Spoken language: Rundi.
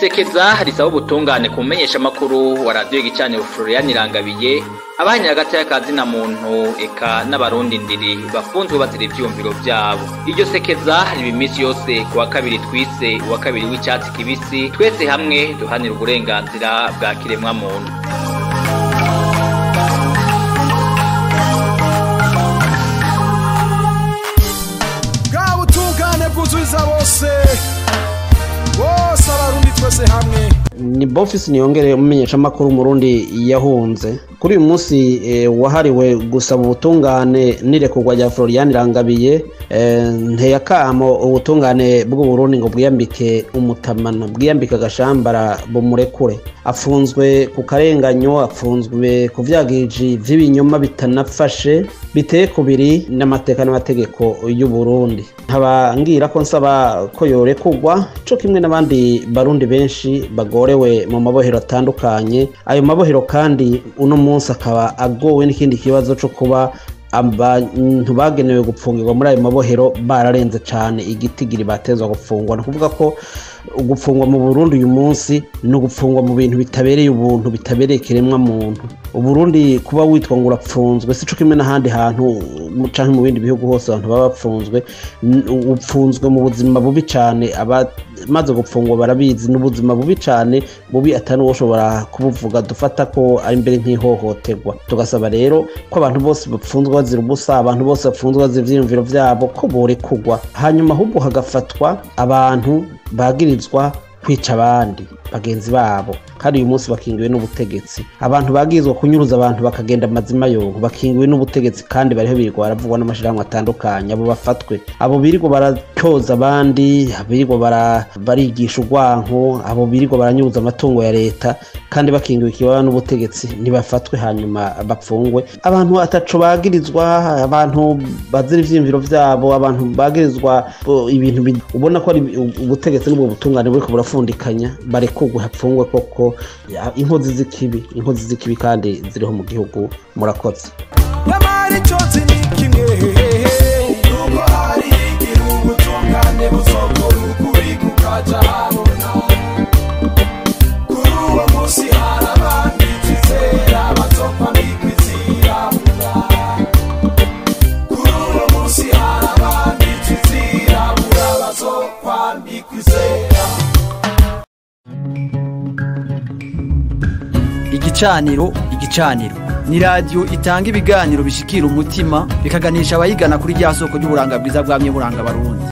isekeza risaba ubutungane ku mumenyeshamakuru wa radiyo gicaniro Florian Irangabiye abanya hagati y'akazi na muntu eka n'abarundi ndiri bafunzwe bazira ivyumviro vyabo iryo sekeza riba iminsi yose ku wa kabiri twise uwa kabiri w'icyatsi kibisi twese hamwe duhanira uburenganzira bwa kiremwa muntu bwa butungane bwuzuza bose bose abarundi twese hamwe ni bofisi niyongere umumenyeshamakuru umurundi yahunze kuri uyu munsi eh, wahariwe gusaba ubutungane n'irekurwa rya florian irangabiye eh, nteye akamo ubutungane bw'uburundi ngo bwiyambike umutamana bwiyambike agashambara bumurekure afunzwe ku karenganyo afunzwe ku vyagiriji vy'ibinyoma bitanafashe biteye kubiri n'amateka n'amategeko y'uburundi nkaba ngira ko nsaba ko yorekurwa co kimwe n'abandi barundi benshi bagorewe mu mabohero atandukanye ayo mabohero kandi uno munsi akaba agowe n'ikindi kibazo co kuba abantu bagenewe gupfungirwa muri ayo mabohero bararenze cyane igitigiri batezwa gupfungwa ni ukuvuga ko gupfungwa mu burundi uyu munsi ni ugupfungwa mu bintu bitabereye ubuntu bitabereye ikiremwa muntu uburundi kuba witwa ngo urapfunzwe si cyo kimwe n'ahandi hantu cyangwa mu bindi bihugu hose abantu baba bapfunzwe n- upfunzwe mu buzima bubi cyane abamaze gupfungwa barabizi ni ubuzima bubi cyane bubi atari ushobora kubuvuga dufata ko ari mbere nk'ihohoterwa tugasaba rero ko abantu bose bapfunzwe bazira ubusa abantu bose bapfunzwe bazira ivyiyumviro vyabo ko borekurwa hanyuma ahubwo hagafatwa abantu bagirizwa kwica abandi bagenzi babo kandi uyu munsi bakingiwe n'ubutegetsi abantu bagirizwa kunyuruza abantu bakagenda amazima yongo bakingiwe n'ubutegetsi kandi bariho birirwa baravugwa n'amashirahamwe atandukanye abo bafatwe abo birirwa baratyoza abandi birirwa bara- barigisha urwanko abo birirwa baranyuruza amatungo ya leta kandi bakingiwe ikibaba n'ubutegetsi ntibafatwe hanyuma bapfungwe abantu ataco bagirizwa abantu bazira ivyiyumviro vyabo abantu bagirizwa bo, ibintu bi- ubona ko ari ubutegetsi n'ubwo butungane buriko burafundikanya barekurwe hapfungwe koko ya- inkozi z'ikibi inkozi z'ikibi kandi ziriho mu gihugu murakoze nyamara icyo nzi ni kimwe nuko hari igihe ubutungane buzokora ukuri kukaja habona kuri uwo munsi hari abandi twizera bazopfa bikwizirabura kuri uwo munsi hari abandi twizirabura bazopfa bikwizera igicaniro igicaniro ni radiyo itanga ibiganiro bishikira umutima bikaganisha abayigana kuri rya soko ry'uburanga bwiza bwamye buranga abarundi